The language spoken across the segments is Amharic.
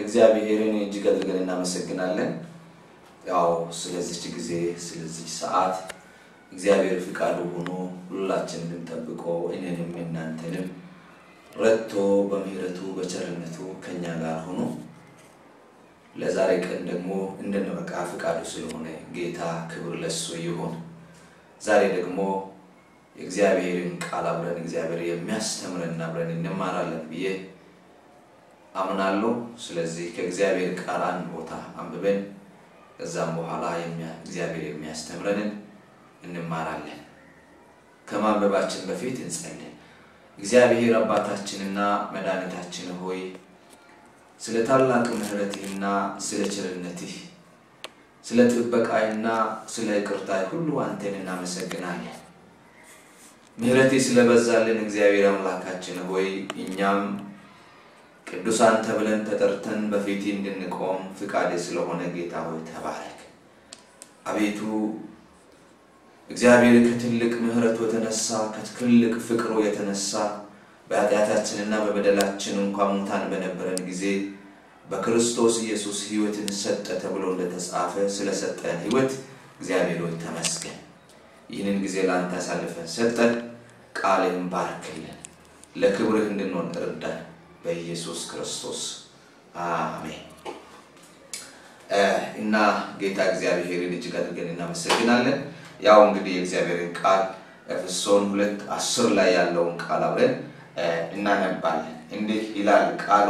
እግዚአብሔርን እጅግ አድርገን እናመሰግናለን። ያው ስለዚች ጊዜ ስለዚች ሰዓት እግዚአብሔር ፍቃዱ ሆኖ ሁላችንንም ጠብቆ እኔንም እናንተንም ረድቶ በምህረቱ በቸርነቱ ከኛ ጋር ሆኖ ለዛሬ ቀን ደግሞ እንድንበቃ ፍቃዱ ስለሆነ ጌታ ክብር ለሱ ይሁን። ዛሬ ደግሞ የእግዚአብሔርን ቃል አብረን እግዚአብሔር የሚያስተምረን አብረን እንማራለን ብዬ አምናለሁ። ስለዚህ ከእግዚአብሔር ቃል አንድ ቦታ አንብበን ከዛም በኋላ እግዚአብሔር የሚያስተምረንን እንማራለን። ከማንበባችን በፊት እንጸልይ። እግዚአብሔር አባታችንና መድኃኒታችን ሆይ ስለ ታላቅ ምሕረትህና ስለ ቸርነትህ ስለ ጥበቃይና ስለ ይቅርታህ ሁሉ አንተን እናመሰግናለን። ምሕረትህ ስለበዛልን እግዚአብሔር አምላካችን ሆይ እኛም ቅዱሳን ተብለን ተጠርተን በፊት እንድንቆም ፍቃድ ስለሆነ ጌታ ሆይ ተባረክ። አቤቱ እግዚአብሔር ከትልቅ ምሕረቱ የተነሳ ከትልቅ ፍቅሩ የተነሳ በኃጢአታችንና በበደላችን እንኳ ሙታን በነበረን ጊዜ በክርስቶስ ኢየሱስ ሕይወትን ሰጠ ተብሎ እንደተጻፈ ስለሰጠን ሕይወት እግዚአብሔር ሆይ ተመስገን። ይህንን ጊዜ ለአንተ አሳልፈን ሰጠን። ቃልህን ባርክልን፣ ለክብርህ እንድንሆን እርዳን። በኢየሱስ ክርስቶስ አሜን። እና ጌታ እግዚአብሔርን እጅግ አድርገን እናመሰግናለን። ያው እንግዲህ የእግዚአብሔርን ቃል ኤፌሶን ሁለት አስር ላይ ያለውን ቃል አብረን እናነባለን። እንዲህ ይላል ቃሉ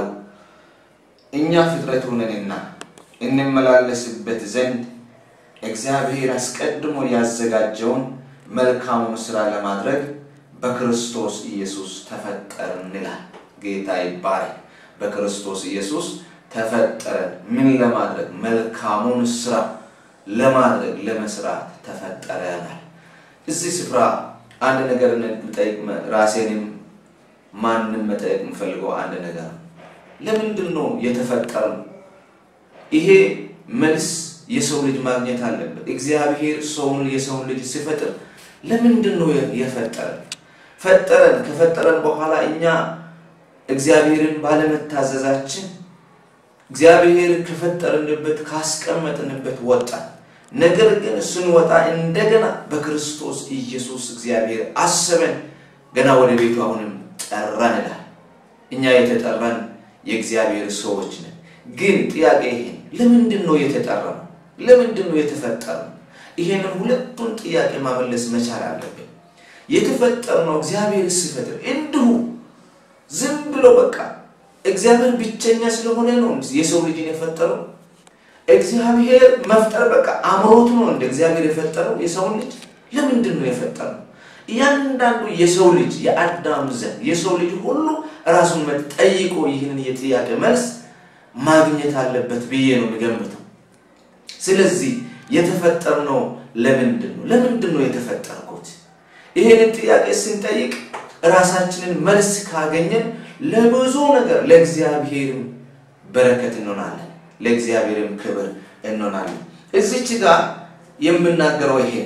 እኛ ፍጥረቱ ነንና እንመላለስበት ዘንድ እግዚአብሔር አስቀድሞ ያዘጋጀውን መልካሙን ስራ ለማድረግ በክርስቶስ ኢየሱስ ተፈጠርን ይላል። ጌታ ይባረክ። በክርስቶስ ኢየሱስ ተፈጠረን። ምን ለማድረግ? መልካሙን ስራ ለማድረግ ለመስራት ተፈጠረናል። እዚህ ስፍራ አንድ ነገር እንጠይቅ። ራሴንም ማንም መጠየቅ የምፈልገው አንድ ነገር ነው። ለምንድን ነው የተፈጠረው? ይሄ መልስ የሰው ልጅ ማግኘት አለበት። እግዚአብሔር ሰውን የሰውን ልጅ ሲፈጥር ለምንድን ነው የፈጠረን? ፈጠረን። ከፈጠረን በኋላ እኛ እግዚአብሔርን ባለመታዘዛችን እግዚአብሔር ከፈጠርንበት ካስቀመጥንበት ወጣን። ነገር ግን ስንወጣ እንደገና በክርስቶስ ኢየሱስ እግዚአብሔር አሰበን፣ ገና ወደ ቤቱ አሁንም ጠራን ይላል። እኛ የተጠራን የእግዚአብሔር ሰዎች ነን። ግን ጥያቄ ይሄን ለምንድን ነው የተጠራነው? ለምንድን ነው የተፈጠርነው? ይሄንን ሁለቱን ጥያቄ ማመለስ መቻል አለብን። የተፈጠርነው እግዚአብሔር ሲፈጥር እንዲሁ ዝም ብሎ በቃ እግዚአብሔር ብቸኛ ስለሆነ ነው የሰው ልጅን የፈጠረው። እግዚአብሔር መፍጠር በቃ አምሮት ነው እንደ እግዚአብሔር የፈጠረው የሰውን ልጅ ለምንድን ነው የፈጠረው? እያንዳንዱ የሰው ልጅ የአዳም ዘር የሰው ልጅ ሁሉ ራሱን ጠይቆ ይህንን የጥያቄ መልስ ማግኘት አለበት ብዬ ነው የሚገምተው። ስለዚህ የተፈጠርነው ለምንድን ነው? ለምንድን ነው የተፈጠርኩት? ይህንን ጥያቄ ስንጠይቅ ራሳችንን መልስ ካገኘን ለብዙ ነገር ለእግዚአብሔርም በረከት እንሆናለን፣ ለእግዚአብሔርም ክብር እንሆናለን። እዚች ጋር የምናገረው ይሄ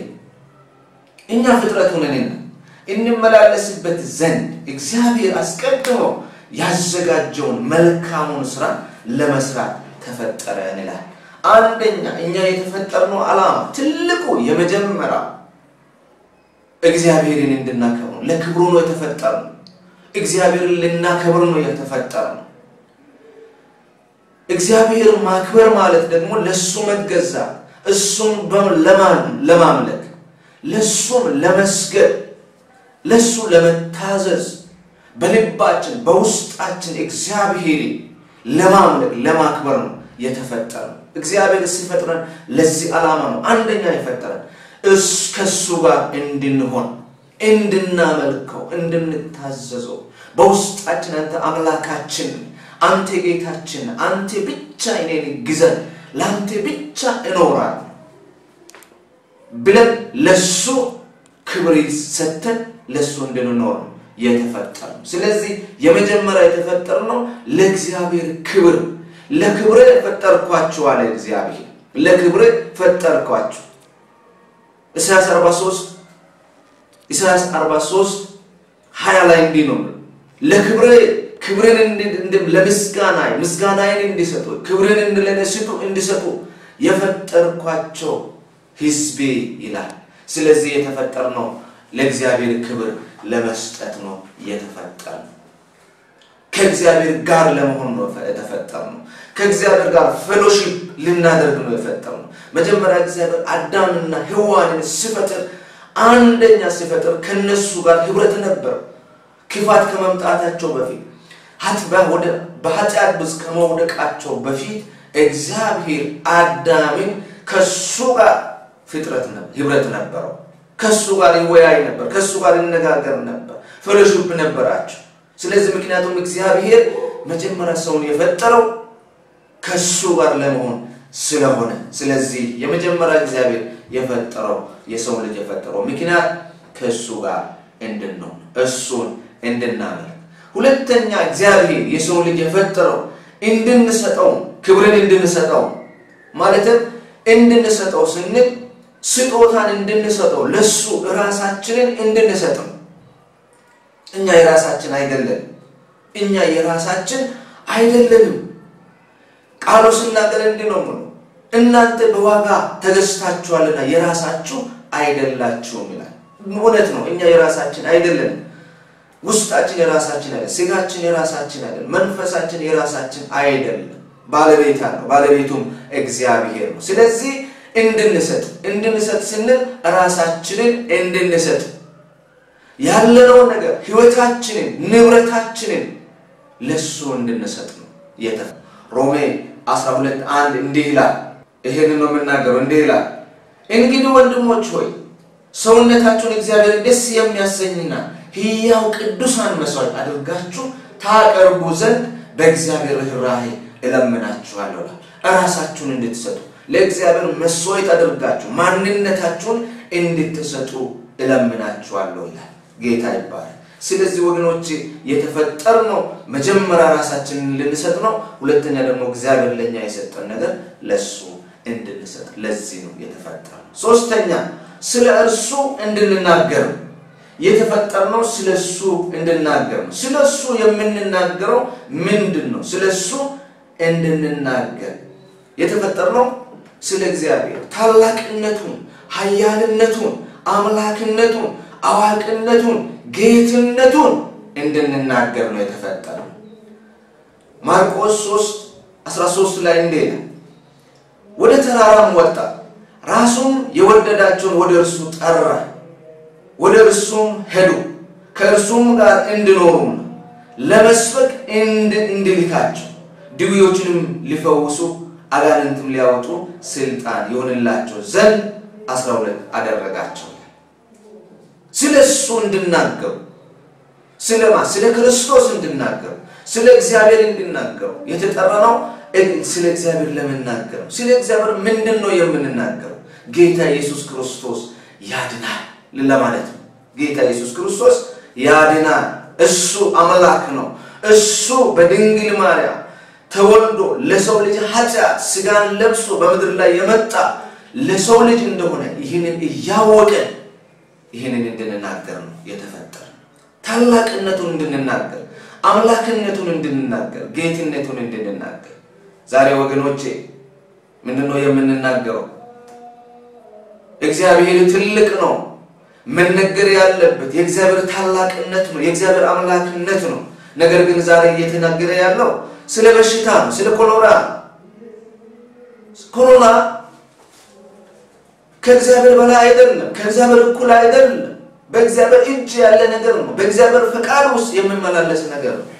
እኛ ፍጥረቱ ነንና እንመላለስበት ዘንድ እግዚአብሔር አስቀድሞ ያዘጋጀውን መልካሙን ስራ ለመስራት ተፈጠረን ይላል። አንደኛ እኛ የተፈጠርነው ዓላማ ትልቁ የመጀመሪያው እግዚአብሔርን እንድናከብር ነው። ለክብሩ ነው የተፈጠርነው። እግዚአብሔርን ልናከብር ነው የተፈጠርነው። እግዚአብሔር ማክበር ማለት ደግሞ ለሱ መገዛት፣ እሱን ለማምለክ፣ ለሱም ለመስገድ፣ ለሱ ለመታዘዝ በልባችን በውስጣችን እግዚአብሔር ለማምለክ ለማክበር ነው የተፈጠረው። እግዚአብሔር ሲፈጥረን ለዚህ ዓላማ ነው። አንደኛ የፈጠረን ከሱ ጋር እንድንሆን እንድናመልከው፣ እንድንታዘዘው በውስጣችን አንተ አምላካችን፣ አንተ ጌታችን፣ አንተ ብቻ እኔን ግዘን፣ ለአንተ ብቻ እኖራለሁ ብለን ለሱ ክብር ሰተን ለሱ እንድንኖር ነው የተፈጠርነው። ስለዚህ የመጀመሪያ የተፈጠርነው ለእግዚአብሔር ክብር ለክብሬ ፈጠርኳችሁ አለ እግዚአብሔር። ለክብሬ ፈጠርኳችሁ ኢሳያስ 43 ኢሳያስ 43 ሀያ ላይ እንዲህ ነው ለክብሬ ክብርን ለምስጋና ምስጋናዬን እንዲሰጡ ክብርን ለእኔ ስጡ እንዲሰጡ የፈጠርኳቸው ሕዝቤ ይላል። ስለዚህ የተፈጠርነው ለእግዚአብሔር ክብር ለመስጠት ነው የተፈጠርነው። ከእግዚአብሔር ጋር ለመሆን ነው የተፈጠርነው። ከእግዚአብሔር ጋር ፌሎሺፕ ልናደርግ ነው የፈጠርነው። መጀመሪያ እግዚአብሔር አዳምና ሔዋንን ሲፈጥር አንደኛ ሲፈጥር ከነሱ ጋር ህብረት ነበር። ክፋት ከመምጣታቸው በፊት በኃጢአት ውስጥ ከመውደቃቸው በፊት እግዚአብሔር አዳምን ከሱ ጋር ፍጥረት ህብረት ነበረው። ከሱ ጋር ይወያይ ነበር። ከሱ ጋር ይነጋገር ነበር። ፌሎሺፕ ነበራቸው። ስለዚህ ምክንያቱም እግዚአብሔር መጀመሪያ ሰውን የፈጠረው ከሱ ጋር ለመሆን ስለሆነ ስለዚህ የመጀመሪያ እግዚአብሔር የፈጠረው የሰው ልጅ የፈጠረው ምክንያት ከእሱ ጋር እንድንሆን እሱን እንድናመልክ። ሁለተኛ እግዚአብሔር የሰው ልጅ የፈጠረው እንድንሰጠው ክብርን እንድንሰጠው ማለትም እንድንሰጠው ስንል ስጦታን እንድንሰጠው ለሱ ራሳችንን እንድንሰጠው። እኛ የራሳችን አይደለም። እኛ የራሳችን አይደለንም። ቃሉ ስናገር እንዲህ ነው ምኑ እናንተ በዋጋ ተገዝታችኋልና የራሳችሁ አይደላችሁም ይላል። እውነት ነው። እኛ የራሳችን አይደለንም። ውስጣችን የራሳችን አይደለም። ስጋችን የራሳችን አይደለም። መንፈሳችን የራሳችን አይደለም። ባለቤት አለው። ባለቤቱም እግዚአብሔር ነው። ስለዚህ እንድንሰጥ እንድንሰጥ ስንል ራሳችንን እንድንሰጥ ያለነውን ነገር ህይወታችንን፣ ንብረታችንን ለሱ እንድንሰጥ ነው የተ ሮሜ 12 አንድ እንዲህ ይላል። ይሄንን ነው የምናገረው። እንዲህ ይላል እንግዲህ ወንድሞች ሆይ ሰውነታችሁን እግዚአብሔር ደስ የሚያሰኝና ሕያው ቅዱሳን መስዋዕት አድርጋችሁ ታቀርቡ ዘንድ በእግዚአብሔር ርኅራኄ እለምናችኋለሁ። ራሳችሁን እንድትሰጡ ለእግዚአብሔር መስዋዕት አድርጋችሁ ማንነታችሁን እንድትሰጡ እለምናችኋለሁ ይላል። ጌታ ይባላል። ስለዚህ ወገኖች የተፈጠርነው መጀመሪያ ራሳችንን ልንሰጥ ነው። ሁለተኛ ደግሞ እግዚአብሔር ለእኛ የሰጠን ነገር ለሱ እንድንሰጥ ለዚህ ነው የተፈጠርነው። ሶስተኛ ስለ እርሱ እንድንናገር ነው የተፈጠርነው። ስለ እሱ እንድናገር ነው። ስለ እሱ የምንናገረው ምንድን ነው? ስለ እሱ እንድንናገር የተፈጠርነው ስለ እግዚአብሔር ታላቅነቱን፣ ኃያልነቱን፣ አምላክነቱን፣ አዋቂነቱን፣ ጌትነቱን እንድንናገር ነው የተፈጠረው። ማርቆስ 3 13 ላይ እንዲህ ይላል፣ ወደ ተራራም ወጣ፣ ራሱም የወደዳቸውን ወደ እርሱ ጠራ፣ ወደ እርሱም ሄዱ፣ ከእርሱም ጋር እንዲኖሩም ለመስበክ እንዲልካቸው ድውዮችንም ሊፈውሱ አጋንንትም ሊያወጡ ስልጣን ይሆንላቸው ዘንድ አስራ ሁለት አደረጋቸው። ስለ እሱ እንድናገሩ ስለማ ስለ ክርስቶስ እንድናገሩ ስለ እግዚአብሔር እንድናገሩ የተጠራነው ስለ እግዚአብሔር ለመናገር ነው። ስለ እግዚአብሔር ምንድን ነው የምንናገረው? ጌታ ኢየሱስ ክርስቶስ ያድናል ለማለት ነው። ጌታ ኢየሱስ ክርስቶስ ያድናል። እሱ አምላክ ነው። እሱ በድንግል ማርያም ተወልዶ ለሰው ልጅ ኃጢአት ስጋን ለብሶ በምድር ላይ የመጣ ለሰው ልጅ እንደሆነ ይህንን እያወቀን ይህንን እንድንናገር ነው የተፈጠረ። ታላቅነቱን እንድንናገር፣ አምላክነቱን እንድንናገር፣ ጌትነቱን እንድንናገር። ዛሬ ወገኖቼ ምንድን ነው የምንናገረው? እግዚአብሔር ትልቅ ነው። መነገር ያለበት የእግዚአብሔር ታላቅነት ነው፣ የእግዚአብሔር አምላክነት ነው። ነገር ግን ዛሬ እየተናገረ ያለው ስለ በሽታ ነው፣ ስለ ኮሮና ኮሮና ከእግዚአብሔር በላይ አይደለም፣ ከእግዚአብሔር እኩል አይደለም። በእግዚአብሔር እጅ ያለ ነገር ነው። በእግዚአብሔር ፈቃድ ውስጥ የምመላለስ ነገር ነው።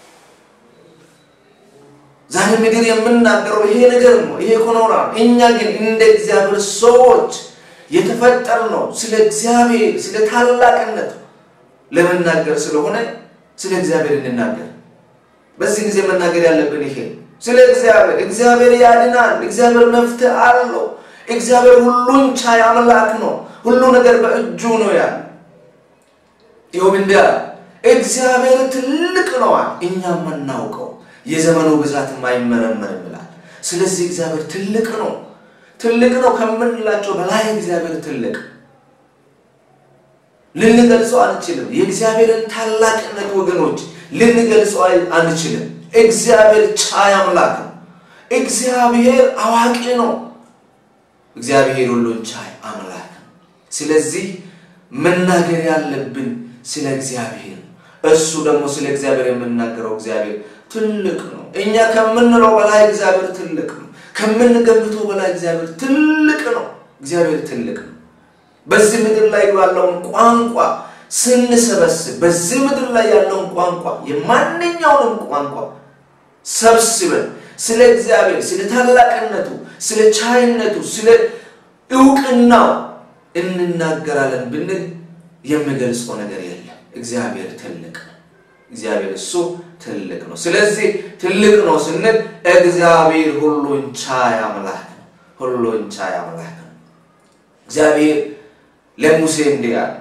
ዛሬ ምድር የምናገረው ይሄ ነገር ነው፣ ይሄ ኮሮና ነው። እኛ ግን እንደ እግዚአብሔር ሰዎች የተፈጠር ነው ስለ እግዚአብሔር ስለ ታላቅነት ለመናገር ስለሆነ ስለ እግዚአብሔር እንናገር። በዚህ ጊዜ መናገር ያለብን ይሄ ስለ እግዚአብሔር። እግዚአብሔር ያድናል። እግዚአብሔር መፍትሄ አለው። እግዚአብሔር ሁሉን ቻይ አምላክ ነው። ሁሉ ነገር በእጁ ነው ያለ። ይኸውም እንዲህ አለ፣ እግዚአብሔር ትልቅ ነዋል፣ እኛም የማናውቀው የዘመኑ ብዛት የማይመረመር ይላል። ስለዚህ እግዚአብሔር ትልቅ ነው። ትልቅ ነው ከምንላቸው በላይ እግዚአብሔር ትልቅ ልንገልጸው አንችልም። የእግዚአብሔርን ታላቅነት ወገኖች ልንገልጸው አንችልም። እግዚአብሔር ቻይ አምላክ ነው። እግዚአብሔር አዋቂ ነው። እግዚአብሔር ሁሉን ቻይ አምላክ ነው። ስለዚህ መናገር ያለብን ስለ እግዚአብሔር ነው። እሱ ደግሞ ስለ እግዚአብሔር የምናገረው እግዚአብሔር ትልቅ ነው። እኛ ከምንለው በላይ እግዚአብሔር ትልቅ ነው። ከምንገምተው በላይ እግዚአብሔር ትልቅ ነው። እግዚአብሔር ትልቅ ነው። በዚህ ምድር ላይ ያለውን ቋንቋ ስንሰበስብ በዚህ ምድር ላይ ያለውን ቋንቋ የማንኛውንም ቋንቋ ሰብስበን ስለ እግዚአብሔር፣ ስለ ታላቅነቱ፣ ስለ ቻይነቱ፣ ስለ እውቅናው እንናገራለን ብንል የሚገልጸው ነገር የለም። እግዚአብሔር ትልቅ ነው። እግዚአብሔር እሱ ትልቅ ነው። ስለዚህ ትልቅ ነው ስንል እግዚአብሔር ሁሉን ቻይ አምላክ ነው። ሁሉን ቻይ አምላክ ነው። እግዚአብሔር ለሙሴ እንዲህ አለ፣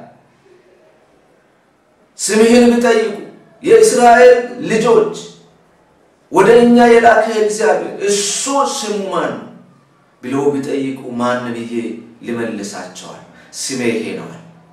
ስምህን ብጠይቁ የእስራኤል ልጆች ወደ እኛ የላከ እግዚአብሔር እሱ ስሙ ማን ነው ብለው ቢጠይቁ ማን ብዬ ልመልሳቸዋል? ስሜ ይሄ ነው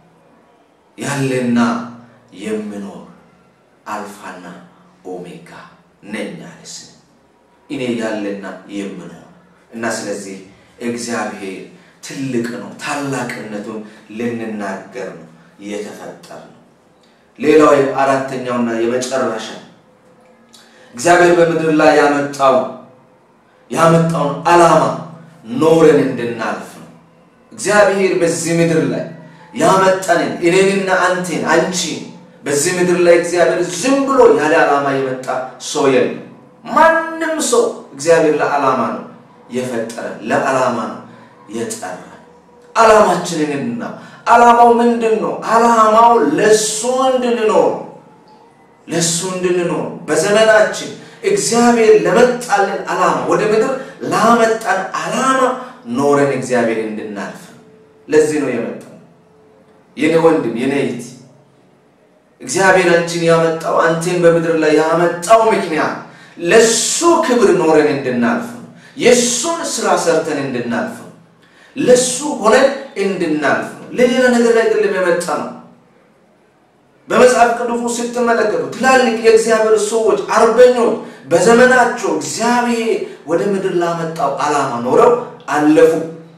ያለና የምኖር አልፋና ኦሜጋ ነኝ አለ ስም እኔ ያለና የምኖር እና ስለዚህ እግዚአብሔር ትልቅ ነው። ታላቅነቱን ልንናገር ነው የተፈጠር ነው። ሌላው አራተኛውና የመጨረሻ እግዚአብሔር በምድር ላይ ያመጣው ያመጣውን ዓላማ ኖረን እንድናልፍ ነው። እግዚአብሔር በዚህ ምድር ላይ ያመጣንን እኔንና አንቴን አንቺን በዚህ ምድር ላይ እግዚአብሔር ዝም ብሎ ያለ ዓላማ የመጣ ሰው የለም። ማንም ሰው እግዚአብሔር ለዓላማ ነው የፈጠረ፣ ለዓላማ ነው የጠራ። ዓላማችንንና ዓላማው ምንድን ነው? ዓላማው ለእሱ እንድንኖር ለእሱ እንድንኖር በዘመናችን እግዚአብሔር ለመጣልን ዓላማ ወደ ምድር ላመጣን ዓላማ ኖረን እግዚአብሔር እንድናልፍ ለዚህ ነው የመጣው። የኔ ወንድም የኔ እህት እግዚአብሔር አንቺን ያመጣው አንቴን በምድር ላይ ያመጣው ምክንያት ለሱ ክብር ኖረን እንድናልፍ ነው። የእሱን ስራ ሰርተን እንድናልፍ ነው። ለሱ ሆነን እንድናልፍ ነው። ለሌላ ነገር ላይ አይደለም የመጣ ነው። በመጽሐፍ ቅዱስ ስትመለከቱ ትላልቅ የእግዚአብሔር ሰዎች አርበኞች በዘመናቸው እግዚአብሔር ወደ ምድር ላመጣው ዓላማ ኖረው አለፉ።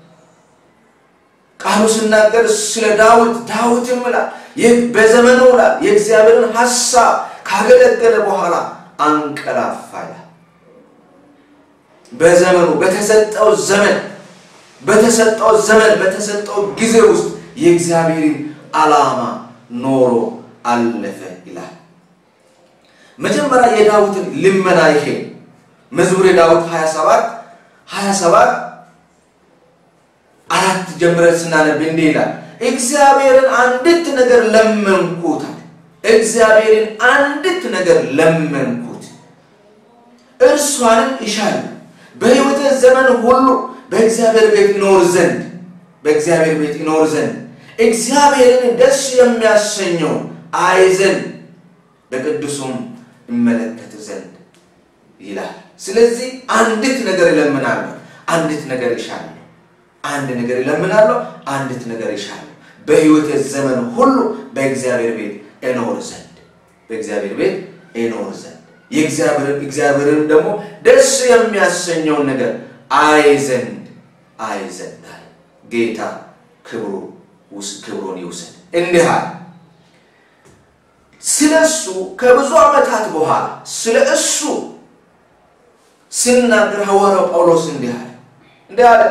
ቃሉ ስናገር ስለ ዳዊት ዳዊትም ይላል ይህ በዘመኑ ላይ የእግዚአብሔርን ሐሳብ ካገለገለ በኋላ አንቀላፋ ይላል። በዘመኑ በተሰጠው ዘመን በተሰጠው ዘመን በተሰጠው ጊዜ ውስጥ የእግዚአብሔርን ዓላማ ኖሮ አለፈ ይላል። መጀመሪያ የዳዊትን ልመና ይሄ መዝሙረ ዳዊት 27 27 አራት ጀምረን ስናነብ እንዲህ ይላል፣ እግዚአብሔርን አንዲት ነገር ለመንኩት፣ እግዚአብሔርን አንዲት ነገር ለመንኩት፣ እርሷንም ይሻል በሕይወቴ ዘመን ሁሉ በእግዚአብሔር ቤት ይኖር ዘንድ በእግዚአብሔር ቤት ይኖር ዘንድ እግዚአብሔርን ደስ የሚያሰኘው አይ ዘንድ በቅዱሱም እመለከት ዘንድ ይላል። ስለዚህ አንዲት ነገር እለምናለሁ፣ አንዲት ነገር ይሻለሁ፣ አንድ ነገር እለምናለሁ፣ አንዲት ነገር ይሻለሁ፣ በሕይወቴ ዘመን ሁሉ በእግዚአብሔር ቤት እኖር ዘንድ በእግዚአብሔር ቤት እኖር ዘንድ እግዚአብሔርን ደግሞ ደስ የሚያሰኘውን ነገር አይ ዘንድ አይ ዘንድ አለ ጌታ ክብሩ ክብሩን ይውሰድ። እንዲህ አለ ስለ እሱ ከብዙ ዓመታት በኋላ ስለ እሱ ሲናገር ሐዋርያው ጳውሎስ እንዲህ አለ እንዲህ አለ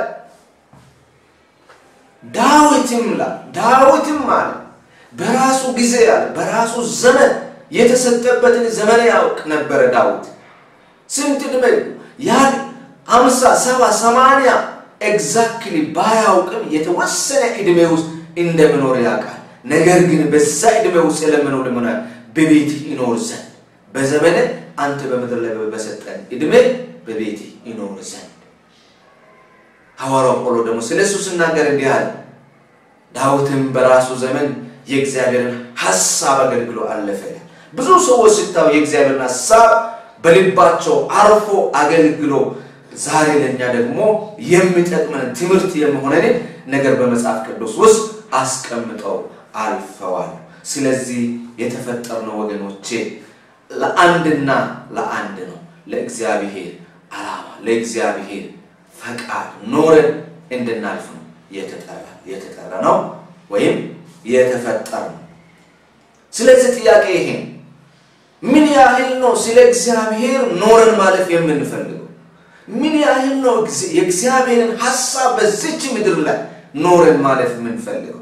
ዳዊትም ላ ዳዊትም አለ በራሱ ጊዜ አለ በራሱ ዘመን የተሰጠበትን ዘመን ያውቅ ነበረ። ዳዊት ስንት ዕድሜ ያን አምሳ ሰባ ሰማንያ ኤግዛክትሊ ባያውቅም የተወሰነ ዕድሜ ውስጥ እንደምኖር ያውቃል። ነገር ግን በዛ ዕድሜ ውስጥ የለመነው ልመና በቤት ይኖር ዘንድ በዘመነ አንተ በምድር ላይ በሰጠን ዕድሜ በቤት ይኖር ዘንድ። ሐዋርያው ጳውሎስ ደግሞ ስለ እሱ ስናገር እንዲህ አለ፣ ዳዊትም በራሱ ዘመን የእግዚአብሔርን ሐሳብ አገልግሎ አለፈ። ብዙ ሰዎች ስታዩ የእግዚአብሔርን ሐሳብ በልባቸው አርፎ አገልግሎ ዛሬ ለእኛ ደግሞ የሚጠቅመን ትምህርት የመሆነን ነገር በመጽሐፍ ቅዱስ ውስጥ አስቀምጠው አልፈዋል። ስለዚህ የተፈጠርነው ወገኖቼ ለአንድና ለአንድ ነው፣ ለእግዚአብሔር ዓላማ፣ ለእግዚአብሔር ፈቃድ ኖረን እንድናልፍ ነው የተጠራ ነው ወይም የተፈጠር ነው። ስለዚህ ጥያቄ ይሄ ምን ያህል ነው ስለ እግዚአብሔር ኖረን ማለፍ የምንፈልገው? ምን ያህል ነው የእግዚአብሔርን ሀሳብ በዚች ምድር ላይ ኖረን ማለፍ የምንፈልገው?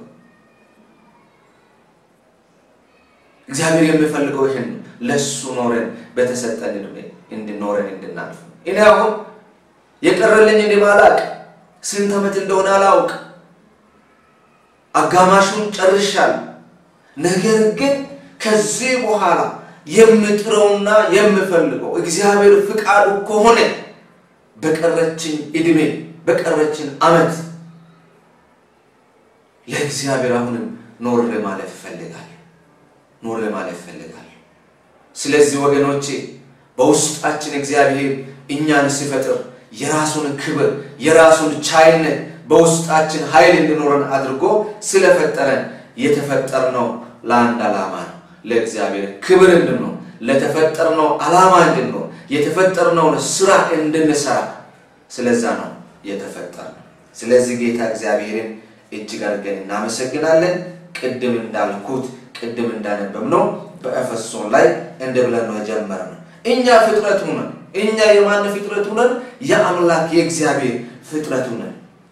እግዚአብሔር የሚፈልገው ይህን ለሱ ኖረን በተሰጠን ዕድሜ እንድኖረን እንድናልፍ ነው። እኔ አሁን የቀረልኝ እኔ ማላቅ ስንት ዓመት እንደሆነ አላውቅ፣ አጋማሹን ጨርሻለሁ። ነገር ግን ከዚህ በኋላ የምጥረውና የምፈልገው እግዚአብሔር ፍቃዱ ከሆነ በቀረችን ዕድሜ በቀረችን ዓመት ለእግዚአብሔር አሁንም ኖሬ ማለፍ እፈልጋለሁ ኖሬ ማለፍ እፈልጋለሁ። ስለዚህ ወገኖቼ በውስጣችን እግዚአብሔር እኛን ሲፈጥር የራሱን ክብር የራሱን ቻይነት በውስጣችን ኃይል እንዲኖረን አድርጎ ስለፈጠረን የተፈጠርነው ለአንድ ዓላማ ነው። ለእግዚአብሔር ክብር እንድንሆን ለተፈጠርነው ዓላማ እንድንሆን የተፈጠርነውን ስራ እንድንሰራ ስለዛ ነው የተፈጠርነው። ስለዚህ ጌታ እግዚአብሔርን እጅግ አድርገን እናመሰግናለን። ቅድም እንዳልኩት ቅድም እንዳነበብነው በኤፌሶን ላይ እንደ ብለን ነው የጀመርነው። እኛ ፍጥረቱ ነን። እኛ የማን ፍጥረቱ ነን? የአምላክ የእግዚአብሔር ፍጥረቱ ነን።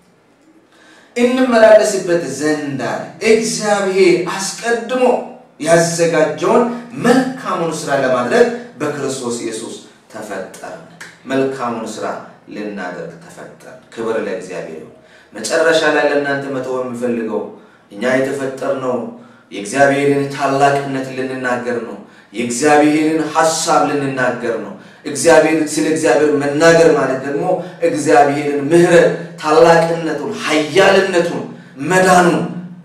እንመላለስበት ዘንድ አለ እግዚአብሔር አስቀድሞ ያዘጋጀውን መልካሙን ስራ ለማድረግ በክርስቶስ ኢየሱስ ተፈጠርን። መልካሙን ስራ ልናደርግ ተፈጠርን። ክብር ለእግዚአብሔር ይሁን። መጨረሻ ላይ ለእናንተ መተው የሚፈልገው እኛ የተፈጠርነው የእግዚአብሔርን ታላቅነት ልንናገር ነው። የእግዚአብሔርን ሀሳብ ልንናገር ነው። እግዚአብሔር ስለ እግዚአብሔር መናገር ማለት ደግሞ እግዚአብሔርን ምሕረት፣ ታላቅነቱን፣ ኃያልነቱን፣ መዳኑን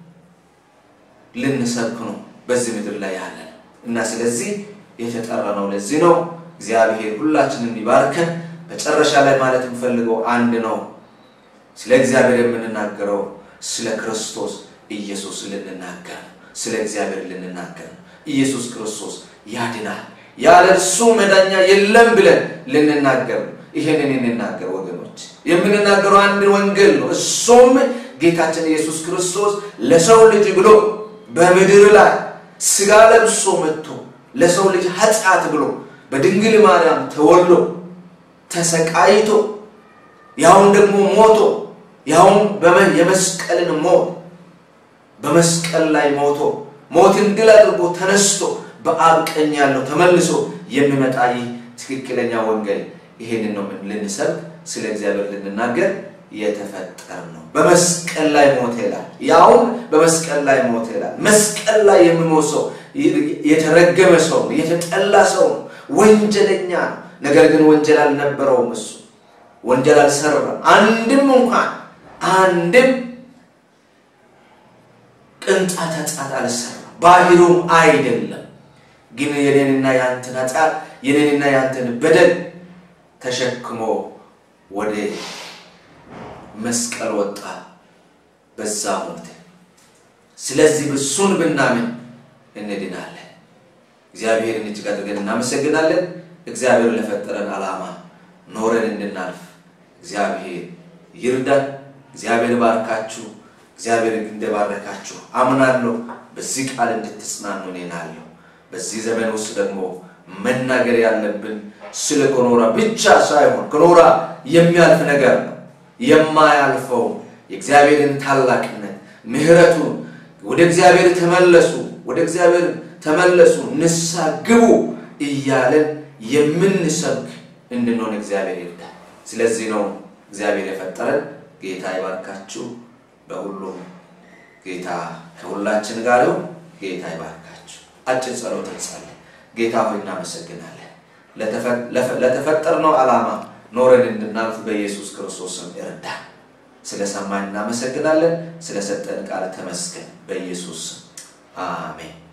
ልንሰብክ ነው በዚህ ምድር ላይ ያለ ነው እና ስለዚህ የተጠራ ነው። ለዚህ ነው እግዚአብሔር ሁላችንን ይባርከን። መጨረሻ ላይ ማለት የምፈልገው አንድ ነው። ስለ እግዚአብሔር የምንናገረው ስለ ክርስቶስ ኢየሱስ ልንናገር ነው። ስለ እግዚአብሔር ልንናገር ነው። ኢየሱስ ክርስቶስ ያድናል፣ ያለ እርሱ መዳኛ የለም ብለን ልንናገር ነው። ይህንን እንናገር ወገኖች፣ የምንናገረው አንድ ወንጌል ነው። እሱም ጌታችን ኢየሱስ ክርስቶስ ለሰው ልጅ ብሎ በምድር ላይ ስጋ ለብሶ መጥቶ ለሰው ልጅ ኃጢአት ብሎ በድንግል ማርያም ተወልዶ ተሰቃይቶ ያውን ደግሞ ሞቶ ያውን የመስቀልን ሞት በመስቀል ላይ ሞቶ ሞትን ድል አድርጎ ተነስቶ በአብ ቀኝ ያለው ተመልሶ የሚመጣ ይህ ትክክለኛ ወንጌል ይሄንን ነው ልንሰብክ ስለ እግዚአብሔር ልንናገር የተፈጠር ነው። በመስቀል ላይ ሞተ ይላል። ያውም በመስቀል ላይ ሞተ ይላል። መስቀል ላይ የሚሞት ሰው የተረገመ ሰው ነው፣ የተጠላ ሰው ነው፣ ወንጀለኛ ነው። ነገር ግን ወንጀል አልነበረውም። እሱ ወንጀል አልሰራም። አንድም እንኳን አንድም ቅንጣት ኃጢአት አልሰራም። ባህሩም አይደለም። ግን የኔንና የአንተን ኃጢአት የኔንና የአንተን በደል ተሸክሞ ወደ መስቀል ወጣ፣ በዛ ሞተ። ስለዚህ እሱን ብናምን እንድናለን። እግዚአብሔርን እጅግ አድርገን እናመሰግናለን። እግዚአብሔር ለፈጠረን ዓላማ ኖረን እንድናልፍ እግዚአብሔር ይርዳን። እግዚአብሔር ባርካችሁ። እግዚአብሔር እንደባረካችሁ አምናለሁ። በዚህ ቃል እንድትጽናኑ እኔናለሁ። በዚህ ዘመን ውስጥ ደግሞ መናገር ያለብን ስለ ኮኖራ ብቻ ሳይሆን ኮኖራ የሚያልፍ ነገር ነው። የማያልፈው የእግዚአብሔርን ታላቅነት ምሕረቱን፣ ወደ እግዚአብሔር ተመለሱ፣ ወደ እግዚአብሔር ተመለሱ፣ ንስሐ ግቡ እያለን የምንሰብክ እንድንሆን እግዚአብሔር ይርዳል። ስለዚህ ነው እግዚአብሔር የፈጠረን። ጌታ ይባርካችሁ። በሁሉም ጌታ ከሁላችን ጋር ይሁን። ጌታ ይባርካችሁ። አጭር ጸሎት እንጸልይ። ጌታ ሆይ እናመሰግናለን። ለተፈጠርነው ዓላማ ኖረን እንድናልፍ በኢየሱስ ክርስቶስ ስም ይርዳን። ስለሰማን እናመሰግናለን። ስለሰጠን ቃል ተመስገን። በኢየሱስ ስም አሜን።